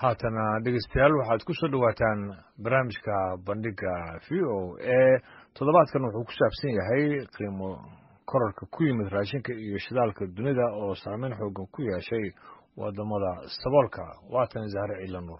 haatana dhegeystayaal waxaad ku soo dhowaataan barnaamijka bandhiga v o a toddobaadkan wuxuu ku saabsan yahay qiimo korarka ku yimid raashinka iyo shidaalka dunida oo saameyn xoogan ku yeeshay wadamada saboolka waatan zahre ciila nuur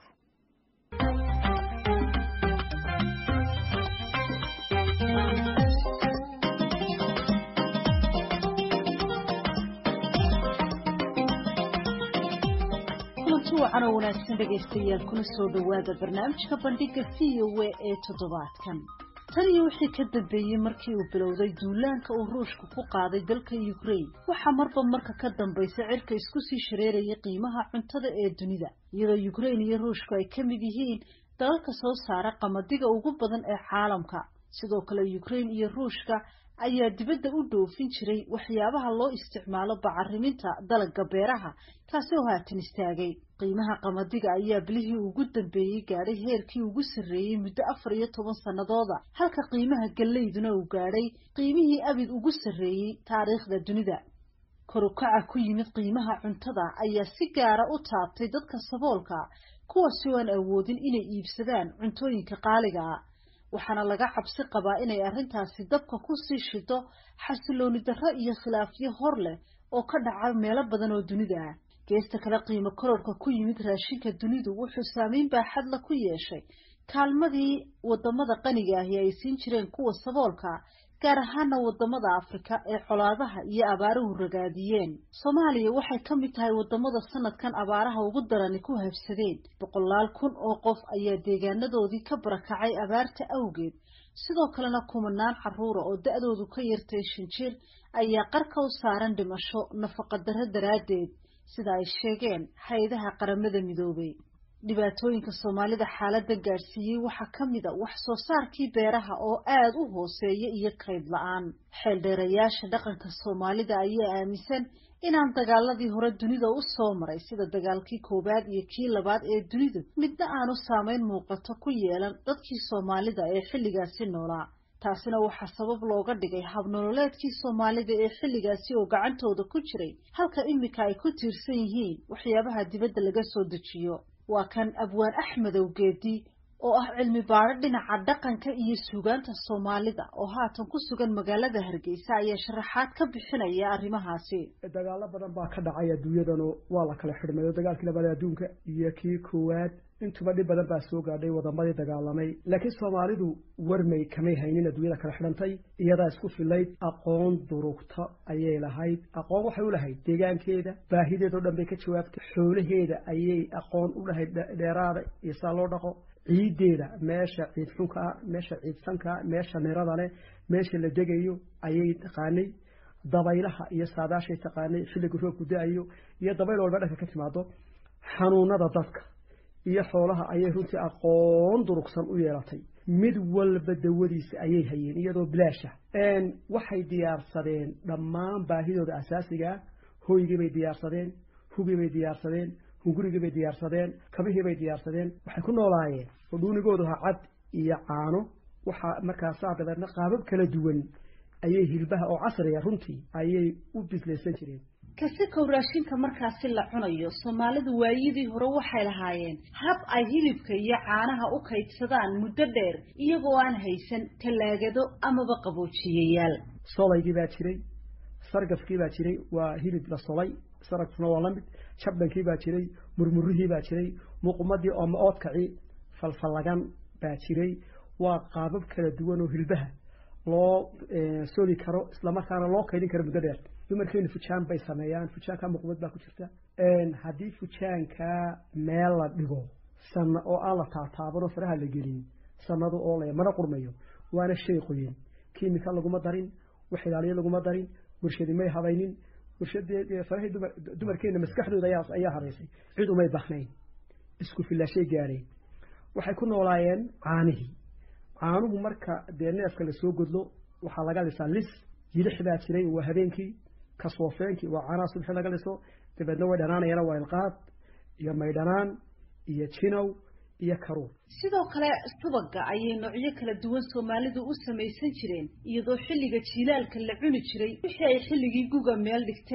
wacan oo wanaagsan dhegaystayaal kuna soo dhowaada barnaamijka bandhiga v o a ee toddobaadkan tan iyo wixii ka dambeeyey markii uu bilowday duulaanka uu ruushka ku qaaday dalka ukraine waxaa marba marka ka dambaysa cirka isku sii shareerayay qiimaha cuntada ee dunida iyadoo ukraine iyo ruushku ay ka mid yihiin dalalka soo saara qamadiga ugu badan ee caalamka sidoo kale ukraine iyo ruushka ayaa dibadda u dhoofin jiray waxyaabaha loo isticmaalo bacariminta dalagga beeraha kaasi oo haatan istaagay qiimaha qamadiga ayaa bilihii ugu dambeeyey gaadhay heerkii ugu sarreeyey muddo afar iyo toban sannadooda halka qiimaha gallayduna uu gaadhay qiimihii abid ugu sarreeyey taariikhda dunida korukaca ku yimid qiimaha cuntada ayaa si gaara u taabtay dadka saboolka kuwaasi oo aan awoodin inay iibsadaan cuntooyinka qaaliga ah waxaana laga cabsi qabaa inay arrintaasi dabka ku sii shido xasilooni darro iyo khilaafyo hor leh oo ka dhaca meelo badan oo dunida ah geesta kale qiimo kororka ku yimid raashinka dunidu wuxuu saameyn baaxadla ku yeeshay kaalmadii wadamada qaniga ahi ay siin jireen kuwa saboolka gaar ahaana wadamada afrika ee colaadaha iyo abaaruhu ragaadiyeen soomaaliya waxay ka mid tahay wadamada sanadkan abaaraha ugu darani ku habsadeen boqolaal kun oo qof ayaa deegaanadoodii ka barakacay abaarta awgeed sidoo kalena kumanaan caruura oo da-doodu ka yartay shan jir ayaa qarka u saaran dhimasho nafaqadarro daraaddeed sida ay sheegeen hay-adaha qaramada midoobay dhibaatooyinka soomaalida xaaladda gaadhsiiyey waxaa ka mid a wax soo saarkii beeraha oo aada u hooseeya iyo kayd la-aan xeeldheerayaasha dhaqanka soomaalida ayaa aaminsan inaan dagaaladii hore dunida u soo maray sida dagaalkii koowaad iyo kii labaad ee dunidu midna aanu saameyn muuqato ku yeelan dadkii soomaalida ee xilligaasi noolaa taasina waxaa sabab looga dhigay habnololeedkii soomaalida ee xilligaasi oo gacantooda ku jiray halka iminka ay ku tiirsan yihiin waxyaabaha dibadda laga soo dejiyo waa kan abwaan axmedow geedi oo ah cilmi baadho dhinaca dhaqanka iyo suugaanta soomaalida oo haatan ku sugan magaalada hargeysa ayaa sharaxaad ka bixinaya arrimahaasi dagaalo badan baa ka dhacay adduunyadanu waa la kala xidhmay oo dagaalkii labaad adduunka iyo kii koowaad intuba dhib badan baa soo gaadhay wadamadii dagaalamay laakiin soomaalidu warmay kamay haynin adduunyada kala xidhantay iyadaa isku filayd aqoon durugta ayay lahayd aqoon waxay u lahayd deegaankeeda baahideeda o dhan bay ka jawaabtay xoolaheeda ayay aqoon u lahayd dheeraada iyo saa loo dhaqo ciiddeeda meesha ciid xunkaa meesha ciid sankaa meesha nirada leh meesha la degayo ayay taqaanay dabaylaha iyo saadaashay taqaanay xilliga roobku da-ayo iyo dabayl walba dhanka ka timaado xanuunada dadka iyo xoolaha ayay runtii aqoon durugsan u yeelatay mid walba dawadiisa ayay hayeen iyadoo bilaasha waxay diyaarsadeen dhammaan baahidooda asaasigaa hoygii bay diyaarsadeen hugii bay diyaarsadeen hungurigii bay diyaarsadeen kabihii bay diyaarsadeen waxay ku noolaayeen oo dhuunigoodu ha cad iyo caano waxaa markaasaa dabeedna qaabab kala duwan ayay hilbaha oo casriga runtii ayay u bislaysan jireen kasi kow raashinka markaasi la cunayo soomaalidu waayadii hore waxay lahaayeen hab ay hilibka iyo caanaha u kaydsadaan muddo dheer iyagoo aan haysan tallaagado amaba qaboojiyayaal solaygii baa jiray sargafkii baa jiray waa hilib la solay saragfuna waa lamid jabdhankii baa jiray murmurihii baa jiray muuqumadii ooma oodkaci falfallagan baa jiray waa qaabab kala duwan oo hilbaha loo soli karo islamarkaana loo kaydin karo muddo dheer dumarkeenu fujaan bay sameeyaan fujaanka muuqumad baa ku jirta haddii fujaanka meel la dhigo sana oo aan la taataabanoo faraha la gelin sanadu oo le mana qurmayo waana shay qoyin kiimika laguma darin wax ilaaliyo laguma darin warshadi may habaynin warshadfarahii dumarkeena maskaxdooda ayaa haraysay cid umay bahnayn isku filaashay gaadheen waxay ku noolaayeen caanihii caanuhu marka dee neefka lasoo godlo waxaa laga lisaa lis yidix baa jiray waa habeenkii kasoofeenkii waa caanaha subxi laga liso dabeedna way dhanaanayana waa ilqaad iyo maydhanaan iyo jinow iyo karuur sidoo kale subaga ayay noocyo kala duwan soomaalidu u samaysan jireen iyadoo xilliga jiilaalka la cuni jiray wixii ay xilligii guga meel dhigteen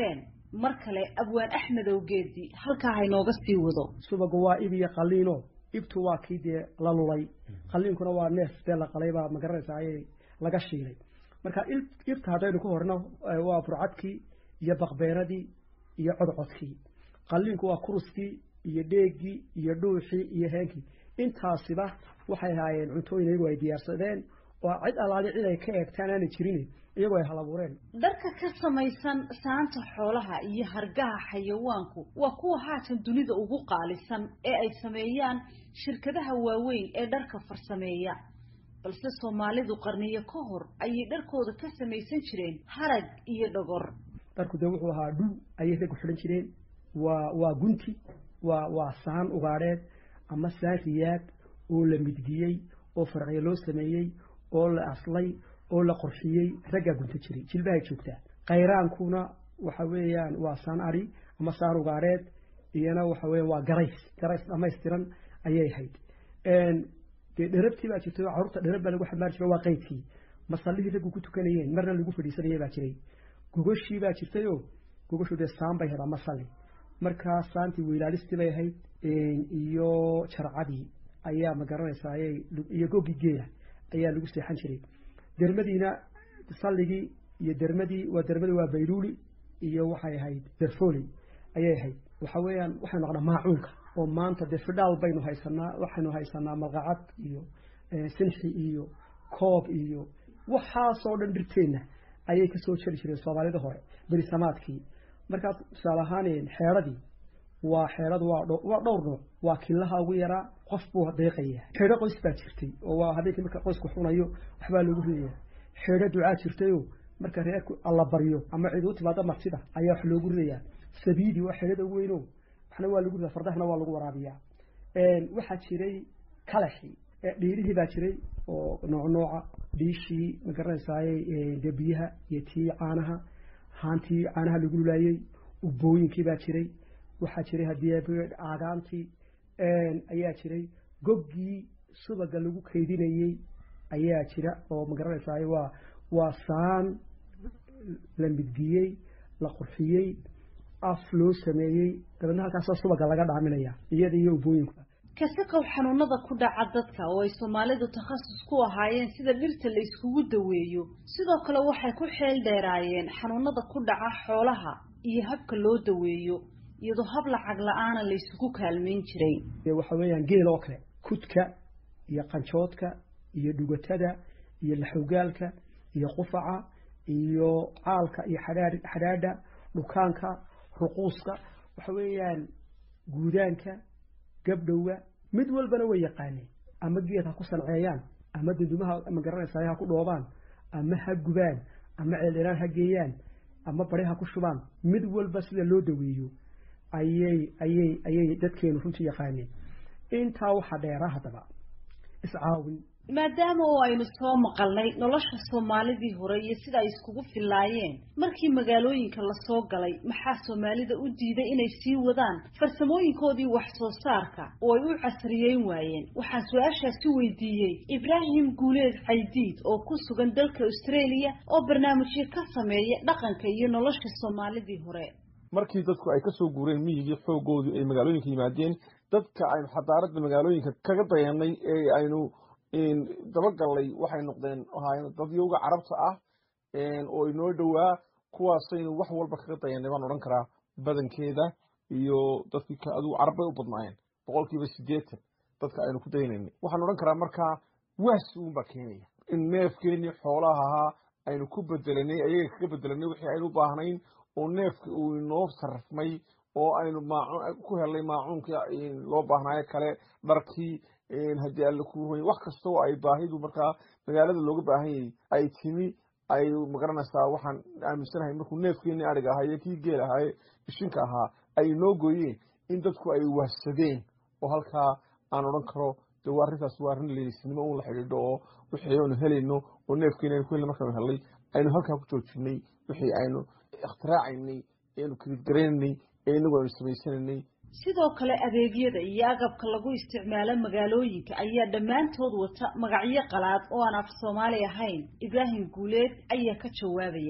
mar kale abwaan axmedow geedi halkaa haynooga sii wado subaga waa ib iyo qaliino ibtu waa kii dee la lulay qaliinkuna waa neef dee la qalay baa magaranaysa ayay laga shiilay marka ibta haddaynu ku horno waa burcadkii iyo baqbeenadii iyo codcodkii qaliinku waa kuruskii iyo dheeggii iyo dhuuxii iyo heenkii intaasiba waxay ahaayeen cuntooyin iyagu ay diyaarsadeen oo cid allaali cid ay ka eegtaan aanay jirin iyagoo ay halabuureen dharka ka samaysan saanta xoolaha iyo hargaha xayawaanku waa kuwa haatan dunida ugu qaalisan ee ay sameeyaan shirkadaha waaweyn ee dharka farsameeya balse soomaalidu qarniyo ka hor ayay dharkooda ka samaysan jireen harag iyo dhogor dharku dee wuxuu ahaa dhul ayay raggu xidhan jireen waa waa gunti waa waa saan ugaadheed ama saan riyaad oo la midgiyey oo farciyo loo sameeyey oo la aslay oo la qorxiyey raggaa gunta jiray jilbahay joogtaa kayraankuna waxa weeyaan waa saan ari ama saan ugaadheed iyana waxa weeyaan waa garays garays dhamaystiran ayay ahayd dee dherabtii baa jirtay oo carruurta dherab baa lagu xamaari jiro waa qaydkii masallihii raggu ku tukanayeen marna lagu fadhiisanayay baa jiray gogoshii baa jirtayoo gogoshu dee saan bay ahayd ama salli markaa saantii weylaalistii bay ahayd iyo jarcadii ayaa ma garanaysaa ayay iyo goggii geela ayaa lagu seexan jiray dermadiina salligii iyo dermadii waa dermadii waa bayluuli iyo waxay ahayd derfoli ayay ahayd waxa weeyaan waxaynu naqnaa maacuunka oo maanta dee fidhaal baynu haysanaa waxaynu haysanaa malqacad iyo sinxi iyo koob iyo waxaasoo dhan dhirteenna ayay kasoo jeri jireen soomaalida hore berisamaadkii markaas tusaale ahaan xeedradii waa xeedhadu waa dhowr nooc waa killaha ugu yaraa qof buu deeqaya xeedho qoys baa jirtay oo waa habeenkii marka qoysku xunayo waxbaa lagu ridaya xeedho ducaa jirtayoo marka reerku alla baryo ama cid u timaado martida ayaa wax loogu ridayaa sabiidi waa xeedhada ugu weyno waxna waa lagu ridaa fardahna waa lagu waraabiyaa waxaa jiray kalaxii dhiirihii baa jiray oo nooc nooca dhiishii ma garanaysaay dee biyaha iyo tii caanaha haantii caanaha lagu lulaayey ubooyinkii baa jiray waxaa jiray haddii aagaantii ayaa jiray goggii subaga lagu kaydinayey ayaa jira oo ma garanaysaay waa waa saan la midgiyey la qurxiyey af loo sameeyey dabeedna halkaasoo subaga laga dhaaminaya iyada iyo ubooyinku kasaqow xanuunada ku dhaca dadka oo ay soomaalidu takhasus ku ahaayeen sida dhirta la iskugu daweeyo sidoo kale waxay ku xeel dheeraayeen xanuunada ku dhaca xoolaha iyo habka loo daweeyo iyadoo hab lacag la-aana la isugu kaalmayn jiray waxa weeyaan geel oo kale kudka iyo qanjoodka iyo dhugatada iyo laxowgaalka iyo qufaca iyo caalka iyo xadhaa xadhaadha dhukaanka ruquuska waxa weeyaan guudaanka gabdhowga mid walbana way yaqaaneen ama geed ha ku sanceeyaan ama dundumaha ma garanaysaay ha ku dhoobaan ama ha gubaan ama ceeldheraan ha geeyaan ama bari ha ku shubaan mid walba sida loo daweeyo ayay ayay ayay dadkeenu runtii yaqaaneen intaa waxaa dheeraa haddaba iscaawin maadaama oo aynu soo maqalnay nolosha soomaalidii hore iyo sida ay iskugu fillaayeen markii magaalooyinka lasoo galay maxaa soomaalida u diiday inay sii wadaan farsamooyinkoodii wax soo saarka oo ay u casriyeyn waayeen waxaan su-aashaasi weydiiyey ibraahim guuleed caydiid oo ku sugan dalka australia oo barnaamijyo ka sameeya dhaqanka iyo nolosha soomaalidii hore markii dadku ay kasoo guureen miyigii xoogoodii ay magaalooyinka yimaadeen dadka aynu xadaaradda magaalooyinka kaga dayanay ee aynu dabagallay waxay noqdeen ahaayeen dadyowga carabta ah oo inoo dhowaa kuwaasaynu wax walba kaga dayanay baan odhan karaa badankeeda iyo dadkii adigu carab bay u badnaayeen boqolkiiba siddeetan dadka aynu ku daynaynay waxaan odhan karaa markaa waasi uunbaa keenaya in neefkeenii xoolaha ahaa aynu ku bedelanay ayaga kaga bedelanay wixii aynu u baahnayn oo neefka uu inoo sarrifmay oo aynu maacuun ku helnay maacuunka loo baahnaayo kale dharkii haddii alle ku hoy wax kastoo ay baahidu markaa magaalada looga baahan yahay ay timi ay magaranaysaa waxaan aaminsanahay markuu neefkeenii ariga ahaa iyo kii geel ahaaye ishinka ahaa ay inoo gooyeen in dadku ay wahsadeen oo halkaa aan odhan karo de waa arrintaas waa arrin leelisnimo un la xidhiidho oo wixii aynu helayno oo neefkeeni aynu ku helna markaanu helnay aynu halkaa ku joojinay wixii aynu ikhtiraacayny aynu kilidgaraynay ee inagu aynu samaysanaynay sidoo kale adeegyada iyo agabka lagu isticmaalo magaalooyinka ayaa dhammaantood wata magacyo qalaad oo aan af soomaali ahayn ibraahim guuleed ayaa ka jawaabaya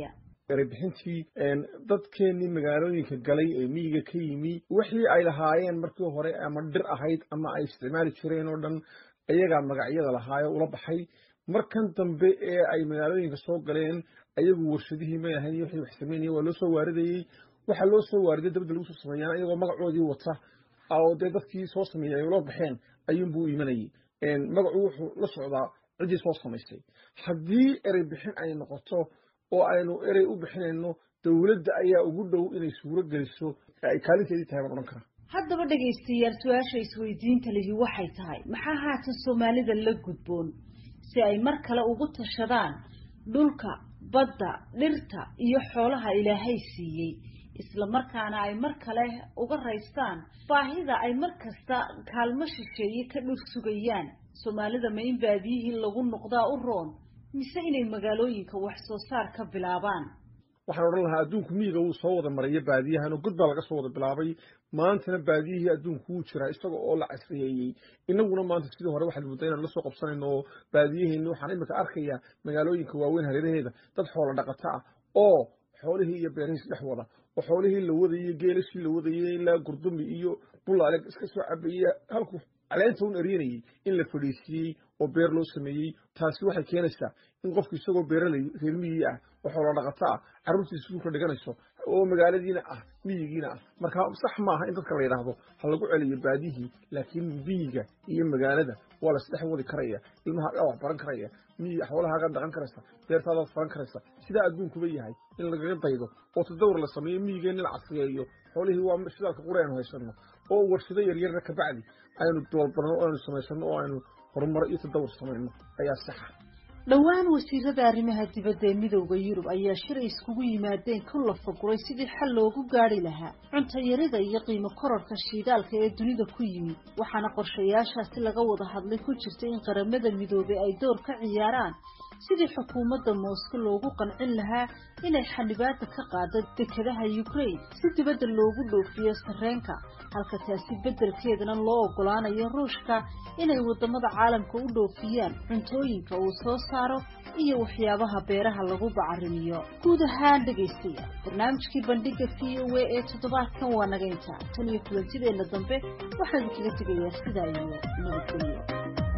erebixintii dadkeenii magaalooyinka galay ee miyiga ka yimi wixii ay lahaayeen markii hore ama dhir ahayd ama ay isticmaali jireen oo dhan ayagaa magacyada lahaayo ula baxay markan dambe ee ay magaalooyinka soo galeen ayagu warshadihii may ahayn wixii wax sameynaya waa loo soo waaridayey waxaa loo soo waariday dabadda lagu soo sameeyaan iyagoo magacoodii wata oo dee dadkii soo sameeyey ay ula baxeen ayuunbuu imanayay magacu wuxuu la socdaa ciddii soo samaysay haddii erey bixin ay noqoto oo aynu erey u bixinayno dowladda ayaa ugu dhow inay suuro geliso ay kaalinteedii tahay baan odhan karaa haddaba dhegaystayaal su-aasha isweydiinta lihi waxay tahay maxaa haatan soomaalida la gudboon si ay mar kale ugu tashadaan dhulka badda dhirta iyo xoolaha ilaahay siiyey isla markaana ay mar kale uga raystaan baahida ay mar kasta kaalmo shisheeye ka dhul sugayaan soomaalida ma in baadiyihii lagu noqdaa u roon mise inay magaalooyinka wax soo saar ka bilaabaan waxaan odhan lahaa adduunku miyiga wuu soo wada maraya baadiyahan oo god baa laga soo wada bilaabay maantana baadiyihii adduunku wuu jiraa isaga oo la casriyeeyey inaguna maanta sidii hore waxaad moodaa inaan la soo qabsanayno oo baadiyaheenni waxaan imika arkayaa magaalooyinka waaweyn hareeraheeda dad xoola dhaqata ah oo xoolihii iyo beerihiis dhex wada oo xoolihii la wadayey geelashii la wadayey ilaa gurdumi iyo bulaale iska soo cabayey halkuu caleenta un eryanayey in la fadhiisiiyey oo beer loo sameeyey taasi waxay keenaysaa in qofku isagoo beeraley reer miyigii ah oo xoolo dhaqato ah carruurtiisa iskuulka dhiganayso oo magaaladiina ah miyigiina ah marka sax maaha in dadka la yidhaahdo ha lagu celiyo baadihii laakiin miyiga iyo magaalada waa la isdhex wadi karaya ilmaha wax baran karaya miyiga xoolahaagaa dhaqan karaysa beertaadaad faran karaysa sidaa adduunkuba yahay in lagaga daydo oo tadawr la sameeyo miyigeenna la casriyeeyo xoolihii waa shidaalka qura aynu haysano oo warshado yaryarna kabacdi aynu doolbarno o aynu samaysano oo aynu horumar iyo tadawur samayno ayaa saxa dhowaan wasiirada arrimaha dibadda ee midowda yurub ayaa shilay iskugu yimaadeen ku lafaguray sidii xal loogu gaari lahaa cuntayarida iyo qiimo kororka shiidaalka ee dunida ku yimid waxaana qorshayaashaasi laga wada hadlay ku jirta in qaramada midoobay ay door ka ciyaaraan sidii xukuumadda moosko loogu qancin lahaa inay xanibaada ka qaado dekedaha ukraine si dibadda loogu dhoofiyo sarreenka halka taasi beddelkeedana loo oggolaanayo ruushka inay waddamada caalamka u dhoofiyaan cuntooyinka uu soo saaro iyo waxyaabaha beeraha lagu bacarimiyo guud ahaan dhegaystayaal barnaamijkii bandhiga v o a ee toddobaadkan waa naga intaa tan iyo kulantideenna dambe waxaan kaga tegayaa sidaa iyo nabadgelyo